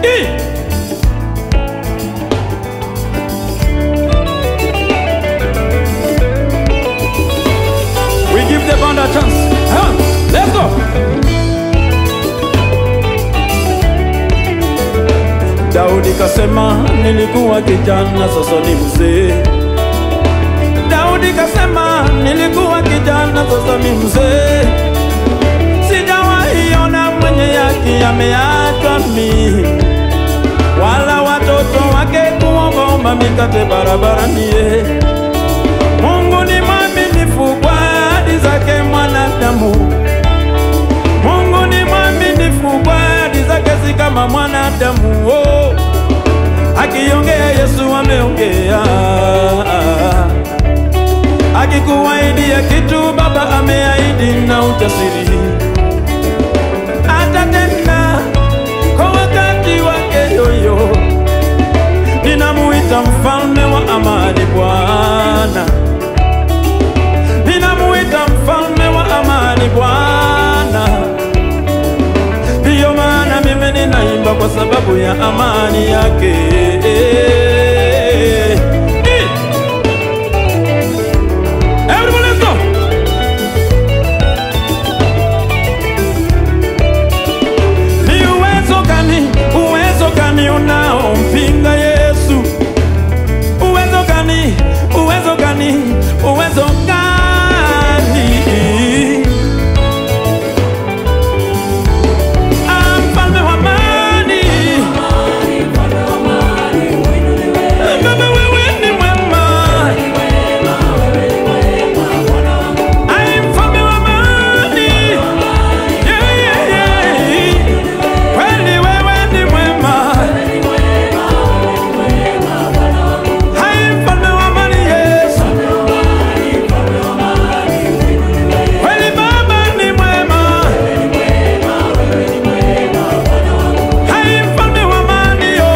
Eh. We give the band a chance. Huh? Let's go. Daudi kasema nilikuwa kijana sasa ni mzee. Daudi kasema nilikuwa kijana sasa ni mzee. Sijawahi ona mwenye yake ameachwa mimi, wala watoto wake kuombaomba mikate barabarani. ye. Mungu ni mwaminifu kwa ahadi zake mwanadamu. Mungu ni mwaminifu kwa ahadi zake, si kama mwanadamu. Oh, akiongea Yesu ameongea, akikuahidia kitu Baba ameahidi na utasiri atatenda kwa wakati wake yoyo. Ninamuita mfalme wa amani Bwana, ninamuita mfalme wa amani Bwana. Ndiyo maana mimi ninaimba kwa sababu ya amani yake. Everybody let's go. Ni uwezo gani, uwezo gani unaompinga Yesu? Uwezo gani, uwezo gani, uwezo gani? Ah, mfalme wa amani. Baba wewe ni mwema. Ai, mfalme wa amani. Yeah, yeah, yeah. Kweli wewe ni mwema. Hai, mfalme wa amani, Yesu. Kweli Baba ni mwema. Hai, mfalme wa amani, yo.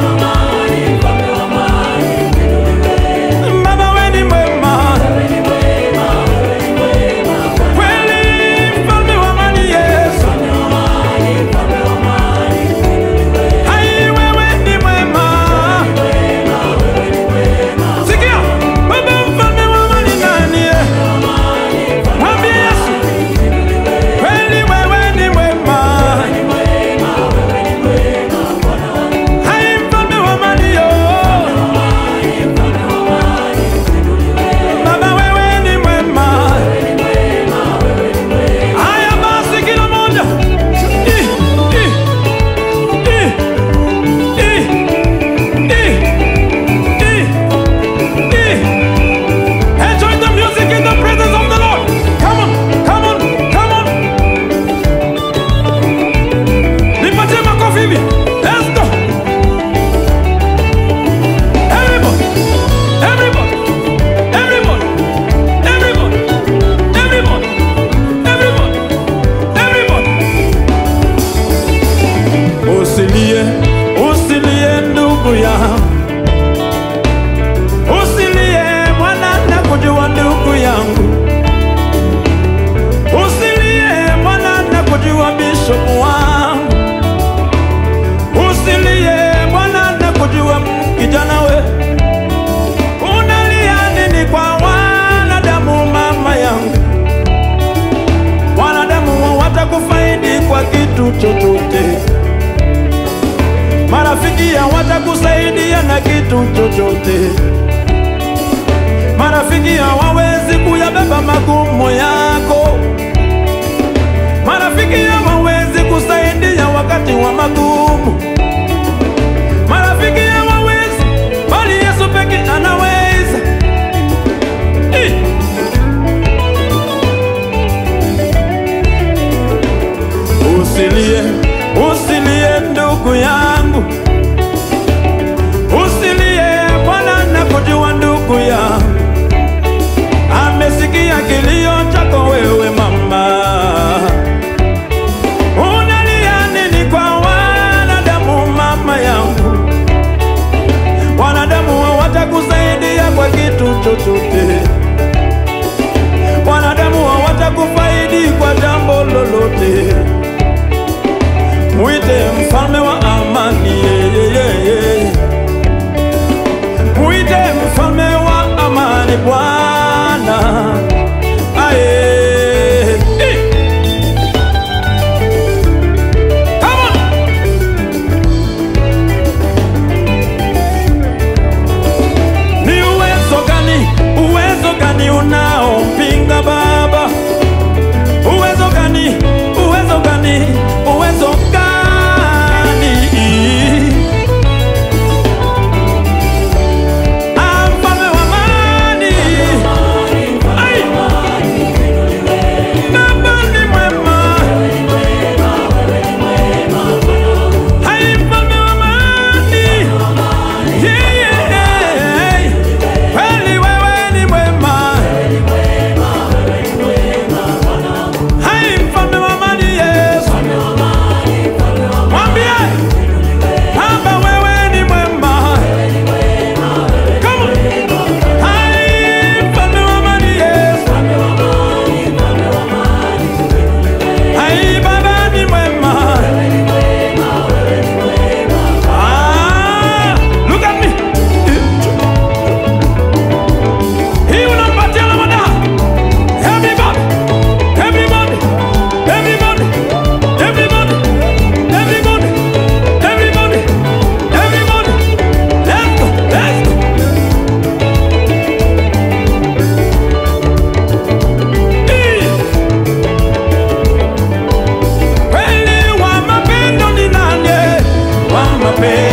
Baba wewe ni mwema. Kweli mfalme wa amani, Yesu. Hai, wewe ni mwema. Sikia, Baba mfalme wa amani nani? Mwambie Yesu. Kweli wewe ni mwema. Hai, mfalme wa amani, yo. Baba wewe ni mwema. Haya basi kila moja. I, i, i, i, i, i, i. Enjoy the music in the presence of the Lord. Come on, come on, come on. Nipatie makofi hivi. Let's go. Everybody, everybody, everybody, everybody, everybody, everybody, everybody. Usilie, usilie ndugu yangu, usilie mwana, nakujua ndugu yangu, usilie mwana, nakujua bishopu wangu, usilie mwana, nakujua kijana we, unalia nini kwa wanadamu mama yangu? Wanadamu watakufaidi kwa kitu chochote marafiki hawatakusaidia na kitu chochote. Marafiki hawawezi kuyabeba magumu yako. Marafiki hawawezi kusaidia wakati wa magumu. Marafiki hawawezi, bali Yesu peke anaweza. Eh. Usilie, usilie ndugu yangu, usilie Bwana nakujua ndugu yangu, amesikia kilio chako wewe mama. Unalia nini kwa wanadamu mama yangu? Wanadamu hawatakusaidia kwa kitu chochote, wanadamu hawatakufaidi kwa jambo lolote. Mwite mfalme wa amani. mapenzi